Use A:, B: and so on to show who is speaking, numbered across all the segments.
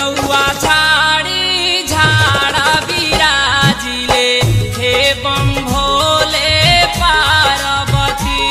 A: रउआ झाड़ी झाड़ा बिराजिले हे बम भोले पार्वती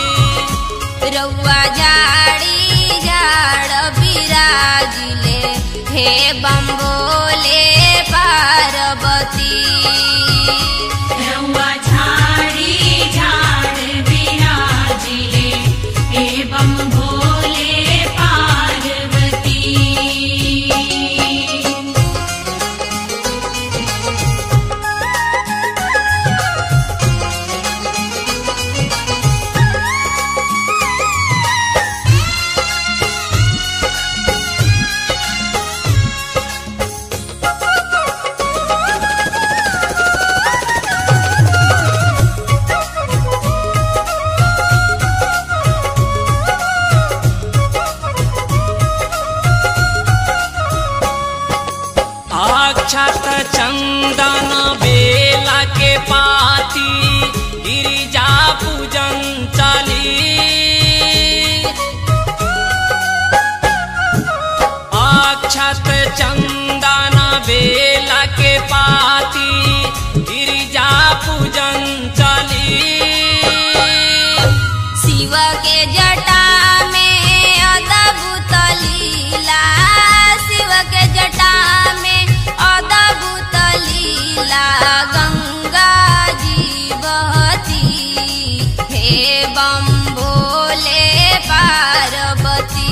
B: रउआ झाड़ी झाड़ बिराजिले हे बम्बोले पार्वती
C: रउआ झाड़ी झाड़ बिराजिले एवं भोले पार्वती
A: अक्षत चंदन बेला के पाती गिरिजा पूजन चली अक्षत चंदन बेला के पाती गिरिजा पूजन चली
B: शिव के जटा में अद्भुत लीला शिव के जटा में अद्भुत लीला गंगा जी बहती हे बम भोले पार्वती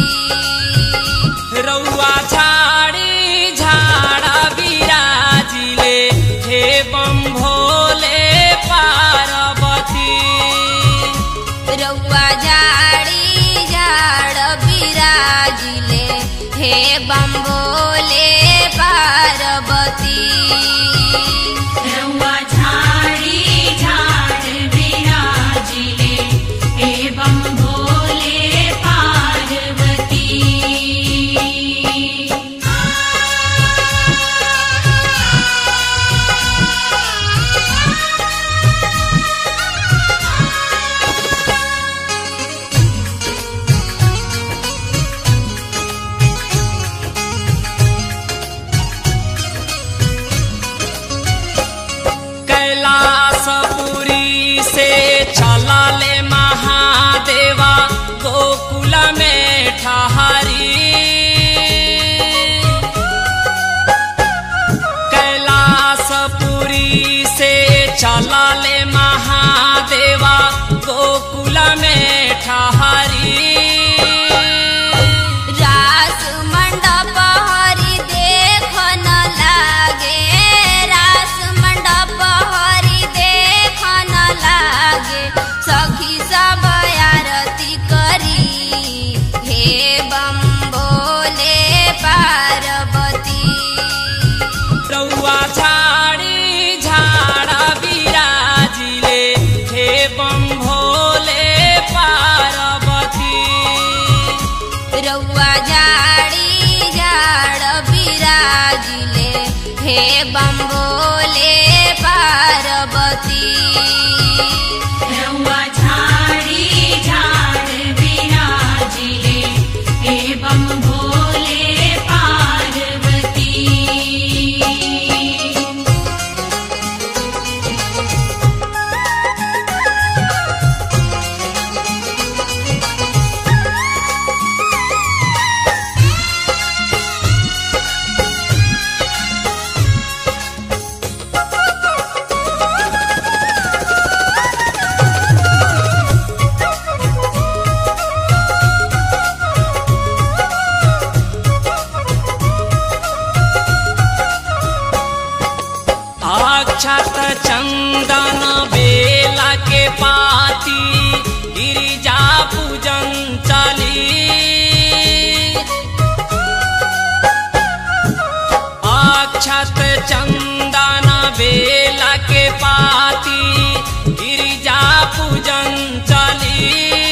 A: रउआ झाड़ी झाड़ा बिराजिले हे बम भोले पार्वती
B: रउआ झाड़ी झाड़ बिराजिले हे बम्बोले पार्वती
C: रउआ झाड़ी झाड़ बिराजिले एवं भोले पार्वती
A: कैलासपुरी से चला ले महादेवा गोकुल में ठहरी कैलासपुरी से चला ले महादेवा गोकुल में ठहरी
B: रास मंडप हरि देख न लागे रास मंडप हरि देख न लागे सखी सब आरती करी हे बम भोले पार्वती
A: रउआ झाड़ी झाड़ा बिराजिले हे बम भोले पार्वती
B: रउआ झाड़ी झाड़ बिराजिले हे बम्बोले पार्वती
C: रउआ झाड़ी झाड़ बिराजिले एवं भोले पार्वती
A: अक्षत चंदन बेला के पाती गिरिजा पूजन चली अक्षत चंदन बेला के पाती गिरिजा पूजन चली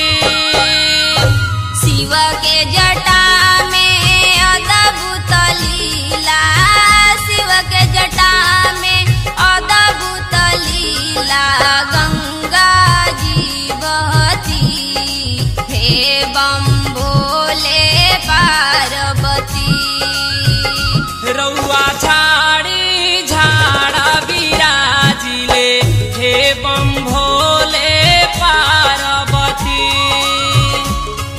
B: शिव के जटा में अद्भुत लीला शिव के जटा में अद्भुत लीला गंगा जी बहती हे बम भोले पार्वती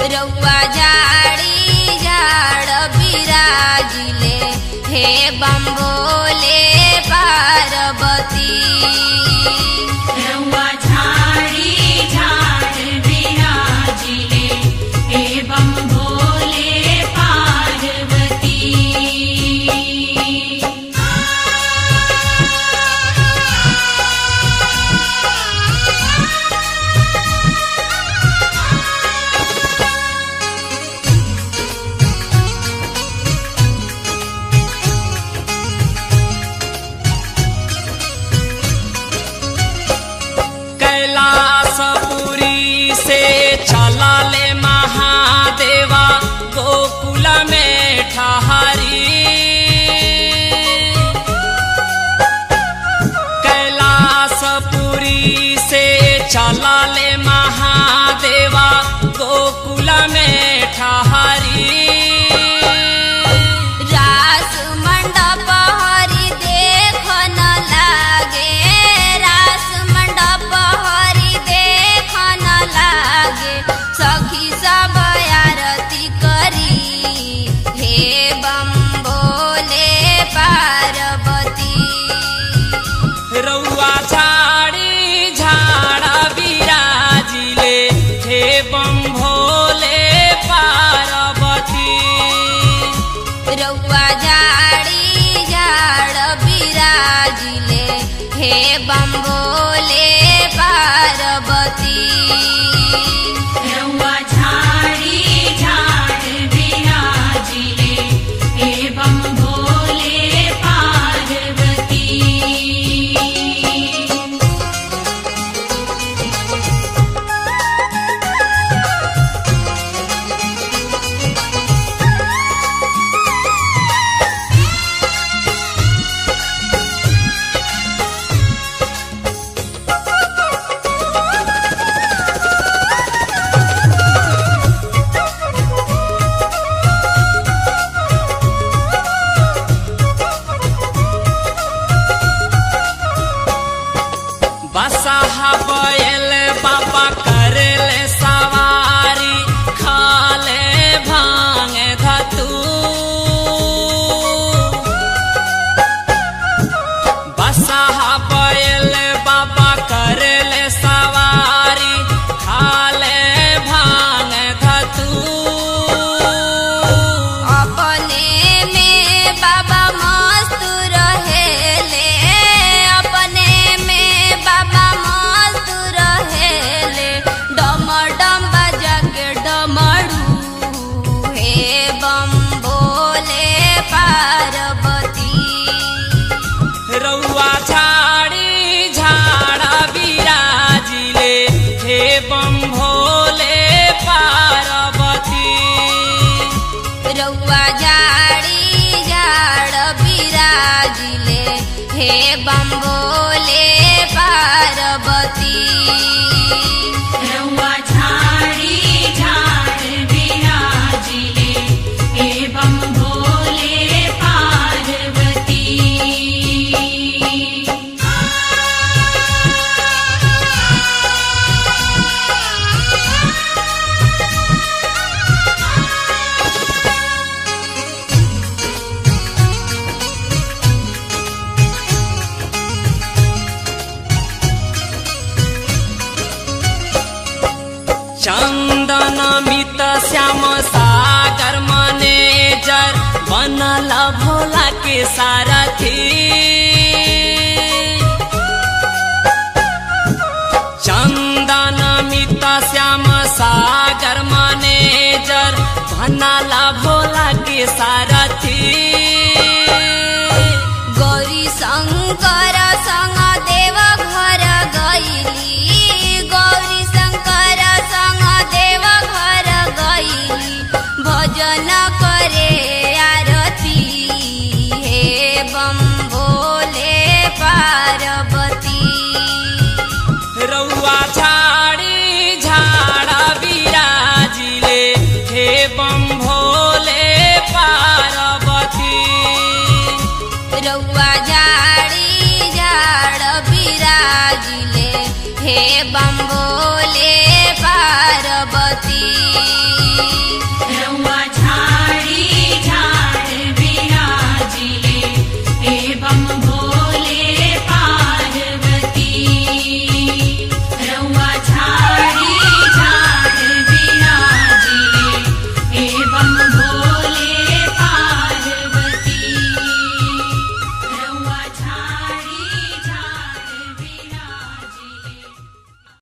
B: रउआ झाड़ी झाड़ बिराजिले हे बम्बोले पार्वती
C: रउआ झाड़ी झाड़ विराजिले एवं भोले पार्वती
A: कैलासपुरी से चला ले महादेवा गोकुल में ठहरी कैलासपुरी से चला ले महादेवा गोकुल में ठहरी
B: रास मंडप हरि देख न लागे रास मंडप हरि देख न लागे सखी सब आरती करी हे बम बोले पार्वती
A: रउआ झाड़ी झाड़ा बिराजिले हे बम भोले पार्वती
B: रउआ झाड़ी झाड़ बिराजिले हे बम्बोले पार्वती
C: रउआ झाड़ी झाड़ विराजिले एवं भोले पार्वती
A: बसहा बैल बाबा करेले सवारी खाले भांग धतू बसहा बैल बाबा करेले सवारी खाले भांग धतू
B: अपने में बाबा मस्त रहेले अपने में बाबा मस्त रहेले डम डम बजा के डमरू हे बम बोले पार्वती
A: रउआ झाड़ी झाड़ा बिराजिले हे बम भोले पार्वती
B: रउआ झाड़ी झाड़ बिराजिले हे बम्बोले पार्वती
C: रउआ झाड़ी झाड़ विराजिले एवं भोले पार्वती
A: चंदन मित श्याम सागर मनेजर बनल भोला के सारथी चंदन मित श्याम सागर मनेजर बनल भोला के सारथी
B: गौरी शङ्कर सँग देव घर गैली गौरी शङ्कर सँग देव घर गैली भजन करे आरती हे बम भोले पार्वती
A: रउआ झाड़ी झाड़ा बिराजिले हे बम भोले पार्वती
B: रउआ झाड़ी झाड़ बिराजिले हे बम